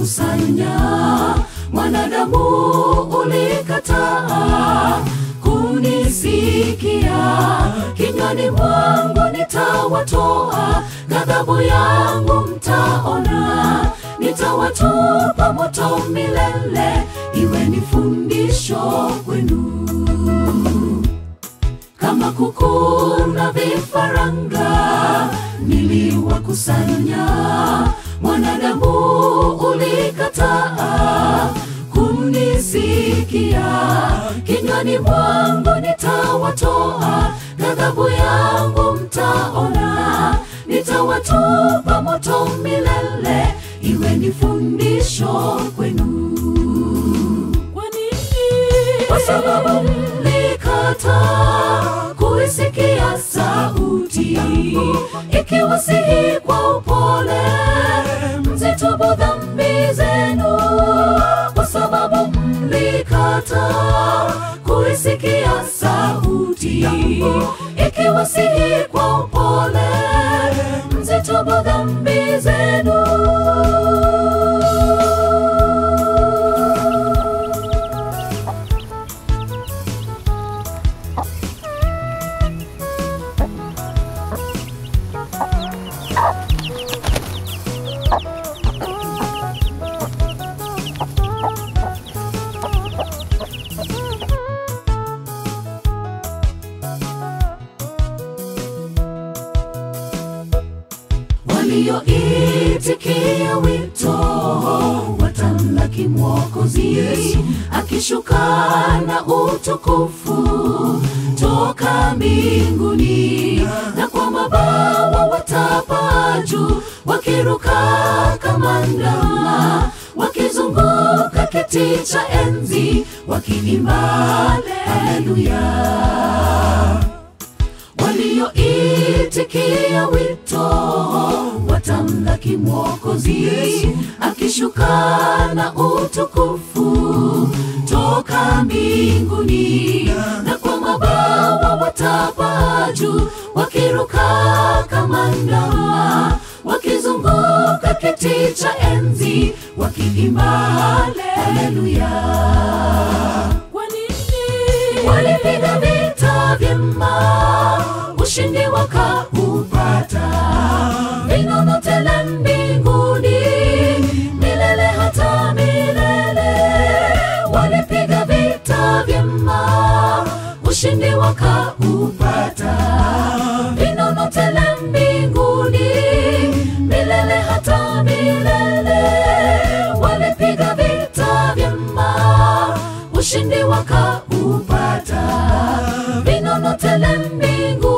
niliwakusanya mwanadamu ulikataa kunisikia kinywani mwangu nitawatoa ghadhabu yangu mtaona nitawatupa moto milele iwe ni fundisho kwenu kama kuku na vifaranga niliwakusanya mwanadamu ulikataa kunisikia kinywani mwangu nitawatoa ghadhabu yangu mtaona nitawatupa moto milele iwe ni fundisho kwenu Kwa nini? kwa sababu mlikataa kuisikia sauti ikiwasihi kwa upole mzitubu dhambi zenu kwa sababu mlikataa kuisikia sauti ikiwasihi kwa upole mzitubu dhambi zenu walioitikia wito watamlaki Mwokozi akishuka na utukufu toka mbinguni, na kwa mabawa watapaa juu, wakiruka kama ndama, wakizunguka kiti cha enzi, wakiimba haleluya walioitikia wito watamlaki Mwokozi akishuka na utukufu toka mbinguni, na kwa mabawa watapaa juu, wakiruka kama ndama, wakizunguka kiti cha enzi, wakiimba haleluya Kwa nini? walipiga vita vyema, ushindi wakaupata, vinono tele mbinguni, milele hata milele. Walipiga vita vyema, ushindi wakaupata, vinono tele mbinguni, milele hata milele. Walipiga vita vyema, ushindi wakaupata, vinono tele mbinguni